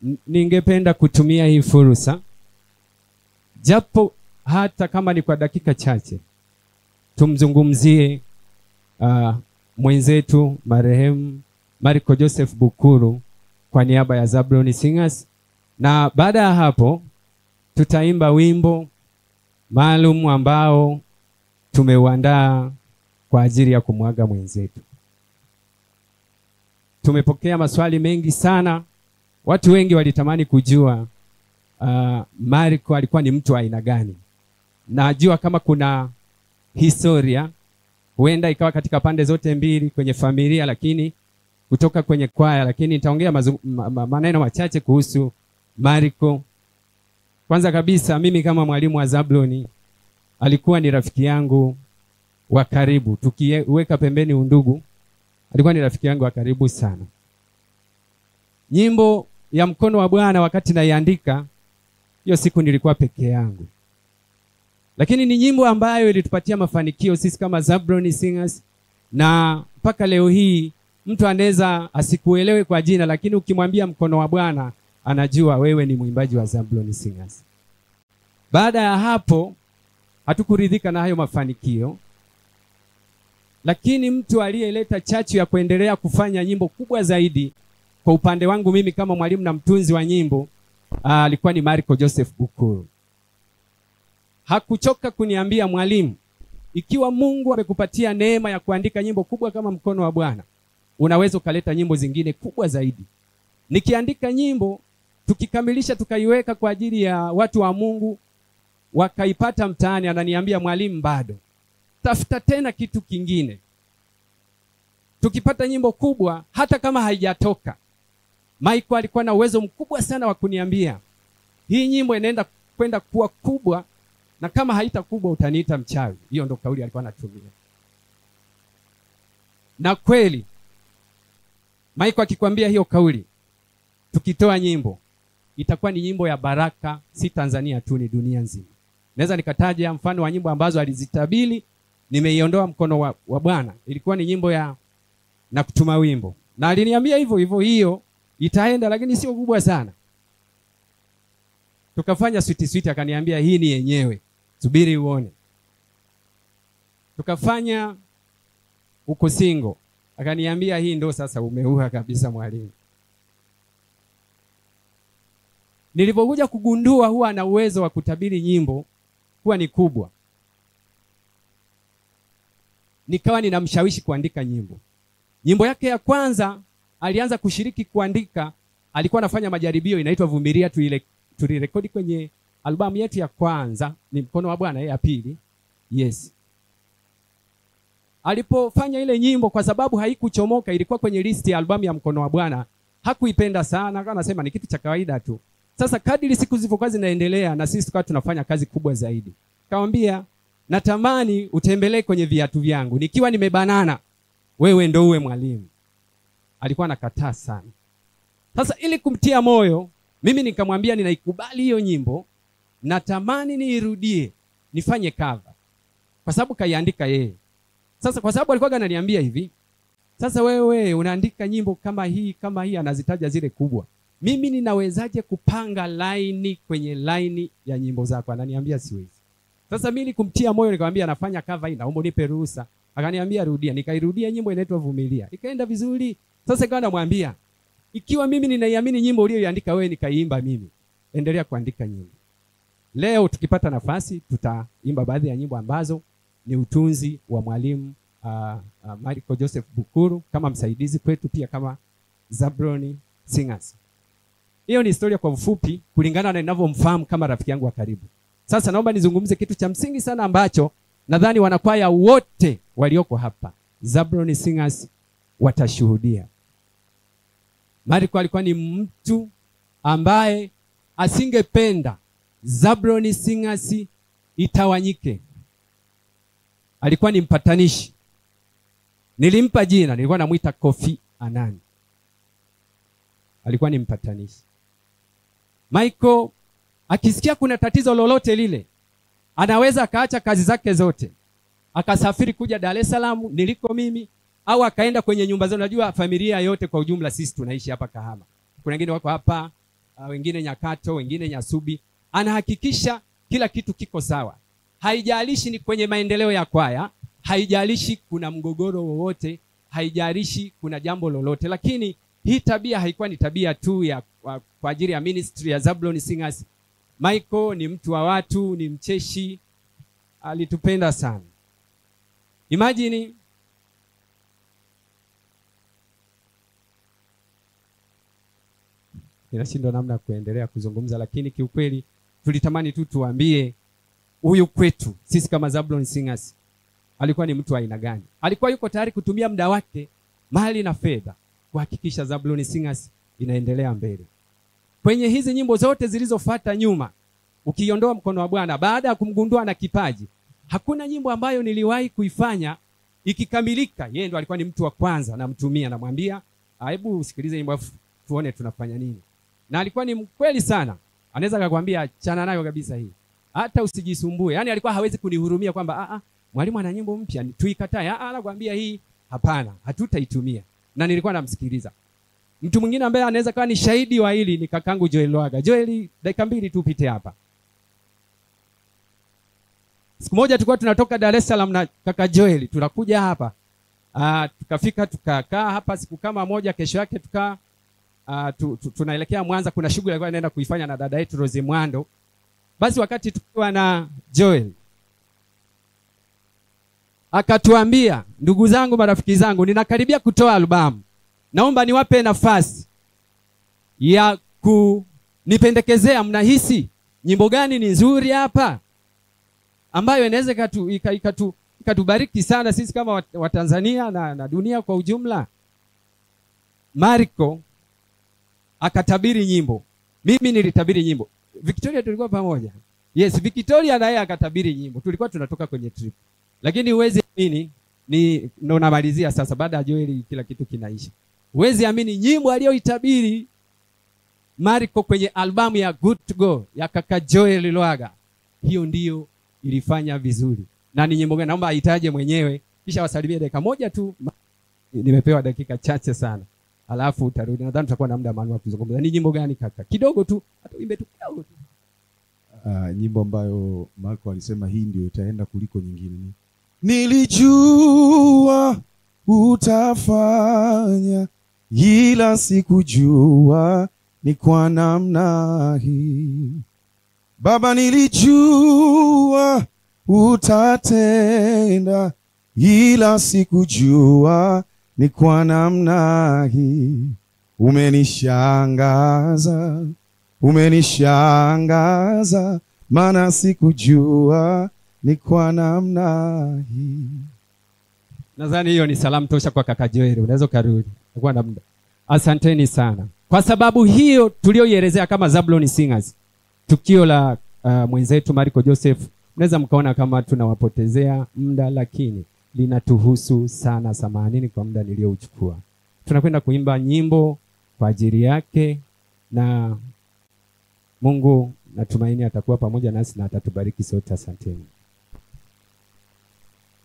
N- ningependa kutumia hii fursa japo hata kama ni kwa dakika chache tumzungumzie uh, mwenzetu marehemu Marco Joseph Bukuru kwa niaba ya Zablon Singers, na baada ya hapo tutaimba wimbo maalum ambao tumeuandaa kwa ajili ya kumwaga mwenzetu. Tumepokea maswali mengi sana, watu wengi walitamani kujua uh, Marco alikuwa ni mtu wa aina gani. Najua kama kuna historia huenda ikawa katika pande zote mbili kwenye familia, lakini kutoka kwenye kwaya, lakini nitaongea mazu- ma, ma, maneno machache kuhusu Marco. Kwanza kabisa, mimi kama mwalimu wa Zabloni alikuwa ni rafiki yangu wa karibu, tukiweka pembeni undugu, alikuwa ni rafiki yangu wa karibu sana. Nyimbo ya mkono wa Bwana wakati naiandika hiyo siku nilikuwa peke yangu, lakini ni nyimbo ambayo ilitupatia mafanikio sisi kama Zablon Singers, na mpaka leo hii mtu anaweza asikuelewe kwa jina, lakini ukimwambia mkono wa Bwana anajua wewe ni mwimbaji wa Zablon Singers. Baada ya hapo hatukuridhika na hayo mafanikio, lakini mtu aliyeleta chachu ya kuendelea kufanya nyimbo kubwa zaidi kwa upande wangu mimi kama mwalimu na mtunzi wa nyimbo ah, alikuwa ni Marco Joseph Bukuru. Hakuchoka kuniambia mwalimu, ikiwa Mungu amekupatia neema ya kuandika nyimbo kubwa kama mkono wa Bwana, unaweza ukaleta nyimbo zingine kubwa zaidi. Nikiandika nyimbo tukikamilisha, tukaiweka kwa ajili ya watu wa Mungu, wakaipata mtaani, ananiambia mwalimu, bado tafuta tena kitu kingine. Tukipata nyimbo kubwa, hata kama haijatoka, Michael alikuwa na uwezo mkubwa sana wa kuniambia hii nyimbo inaenda kwenda kuwa kubwa, na kama haita kubwa utaniita mchawi. Hiyo ndo kauli alikuwa anatumia, na kweli Michael akikwambia hiyo kauli, tukitoa nyimbo itakuwa ni nyimbo ya baraka, si Tanzania tu, ni dunia nzima. Naweza nikataja mfano wa nyimbo ambazo alizitabili, nimeiondoa mkono wa, wa Bwana. Ilikuwa ni nyimbo ya na kutuma wimbo, na aliniambia hivyo hivyo, hiyo itaenda, lakini sio kubwa sana. Tukafanya switi switi, akaniambia hii ni yenyewe, subiri uone. Tukafanya uko singo, akaniambia hii ndo sasa umeua kabisa mwalimu. Nilipokuja kugundua huwa ana uwezo wa kutabiri nyimbo kuwa ni kubwa, nikawa ninamshawishi kuandika nyimbo. Nyimbo yake ya kwanza alianza kushiriki kuandika, alikuwa anafanya majaribio, inaitwa Vumilia, tuile tulirekodi kwenye albamu yetu ya kwanza, ni mkono wa Bwana, ya pili. Yes, alipofanya ile nyimbo, kwa sababu haikuchomoka, ilikuwa kwenye listi ya albamu ya mkono wa Bwana, hakuipenda sana, akawa anasema ni kitu cha kawaida tu. Sasa kadiri siku zilivyokuwa zinaendelea na sisi tukawa tunafanya kazi kubwa zaidi, kawambia natamani utembelee kwenye viatu vyangu nikiwa nimebanana, wewe ndo uwe mwalimu. Alikuwa anakataa sana. Sasa ili kumtia moyo, mimi nikamwambia ninaikubali hiyo nyimbo, natamani niirudie, nifanye cover, kwa sababu kaiandika yeye. Sasa kwa sababu alikuwa ananiambia hivi, sasa wewe unaandika nyimbo kama hii kama hii, anazitaja zile kubwa mimi ninawezaje kupanga laini kwenye laini ya nyimbo zako? Ananiambia siwezi. Sasa mimi kumtia moyo, nikamwambia nafanya cover hii, naomba unipe ruhusa. Akaniambia rudia, nikairudia nyimbo inaitwa Vumilia, ikaenda vizuri. Sasa ikawa namwambia ikiwa mimi ninaiamini nyimbo uliyoiandika wewe, nikaiimba mimi, endelea kuandika nyimbo. Leo tukipata nafasi, tutaimba baadhi ya nyimbo ambazo ni utunzi wa mwalimu uh, uh, Marco Joseph Bukuru kama msaidizi kwetu, pia kama Zablon Singers. Hiyo ni historia kwa ufupi, kulingana na ninavyomfahamu kama rafiki yangu wa karibu. Sasa naomba nizungumze kitu cha msingi sana ambacho nadhani wanakwaya wote walioko hapa Zablon Singers watashuhudia. Marco alikuwa ni mtu ambaye asingependa Zablon Singers itawanyike. Alikuwa ni mpatanishi. Nilimpa jina, nilikuwa namwita Kofi Annan. Alikuwa ni mpatanishi. Michael akisikia kuna tatizo lolote lile, anaweza akaacha kazi zake zote akasafiri kuja Dar es Salaam niliko mimi, au akaenda kwenye nyumba zao. Unajua familia yote kwa ujumla, sisi tunaishi hapa Kahama, kuna wengine wako hapa uh, wengine Nyakato, wengine Nyasubi, anahakikisha kila kitu kiko sawa. Haijalishi ni kwenye maendeleo ya kwaya, haijalishi kuna mgogoro wowote, haijalishi kuna jambo lolote. Lakini hii tabia haikuwa ni tabia tu ya kwa, kwa ajili ya ministry ya Zablon Singers. Michael ni mtu wa watu, ni mcheshi, alitupenda sana. Imagine ninashindwa namna ya kuendelea kuzungumza, lakini kiukweli tulitamani tu tuambie huyu kwetu sisi kama Zablon Singers alikuwa ni mtu wa aina gani. Alikuwa yuko tayari kutumia muda wake, mali na fedha kuhakikisha Zablon Singers inaendelea mbele. Kwenye hizi nyimbo zote zilizofuata nyuma, ukiondoa mkono wa Bwana, baada ya kumgundua na kipaji, hakuna nyimbo ambayo niliwahi kuifanya ikikamilika, yeye ndo alikuwa ni mtu wa kwanza, namtumia, namwambia hebu usikilize nyimbo afu tuone tunafanya nini. Na alikuwa ni mkweli sana, anaweza akakwambia achana nayo kabisa hii, hata usijisumbue. Yani alikuwa hawezi kunihurumia kwamba a a, mwalimu ana nyimbo mpya tuikatae. A a, anakuambia hii hapana, hatutaitumia. Na nilikuwa namsikiliza. Mtu mwingine ambaye anaweza kawa ni shahidi wa hili ni kakangu Joel Lwaga. Joel, dakika mbili tu pite hapa. Siku moja tulikuwa tunatoka Dar es Salaam na kaka Joel, tunakuja hapa. Ah, tukafika tukakaa hapa siku kama moja, kesho yake tukaa Uh, tu, tu, tunaelekea Mwanza. Kuna shughuli alikuwa anaenda kuifanya na dada yetu Rose Mwando. Basi wakati tukiwa na Joel akatuambia, ndugu zangu, marafiki zangu, ninakaribia kutoa albamu, naomba niwape nafasi ya kunipendekezea, mnahisi nyimbo gani ni nzuri hapa ambayo inaweza ikatu, ikatu, ikatubariki sana sisi kama Watanzania na, na dunia kwa ujumla. Marco akatabiri nyimbo, mimi nilitabiri nyimbo. Victoria tulikuwa pamoja, yes. Victoria na yeye akatabiri nyimbo, tulikuwa tunatoka kwenye trip, lakini huwezi amini, ni ndo namalizia sasa. Baada ya Joel kila kitu kinaisha, huwezi amini nyimbo aliyoitabiri Marco kwenye albamu ya Good to Go ya kaka Joel Lwaga, hiyo ndiyo ilifanya vizuri. Na ni nyimbo gani? Naomba aitaje mwenyewe, kisha wasalimie dakika moja tu. Nimepewa dakika chache sana alafu utarudi. Nadhani tutakuwa na muda maalum wa kuzungumza. Ni nyimbo gani kaka? Kidogo tu, hata uimbe tu kidogo tu. Uh, nyimbo ambayo Marco alisema hii ndio itaenda kuliko nyingine. Nilijua utafanya, ila sikujua ni kwa namna hii. Baba, nilijua utatenda, ila sikujua ni kwa namna hii. Umenishangaza, umenishangaza, maana sikujua ni kwa namna hii. Nadhani hiyo ni salamu tosha kwa kaka Joel, unaweza ukarudi, utakuwa na muda. Asanteni sana kwa sababu hiyo tulioielezea kama Zablon Singers, tukio la uh, mwenzetu Marco Joseph, mnaweza mkaona kama tunawapotezea muda, lakini linatuhusu sana. Samanini kwa muda niliyouchukua. Tunakwenda kuimba nyimbo kwa ajili yake, na Mungu natumaini atakuwa pamoja nasi na atatubariki sote. Asanteni.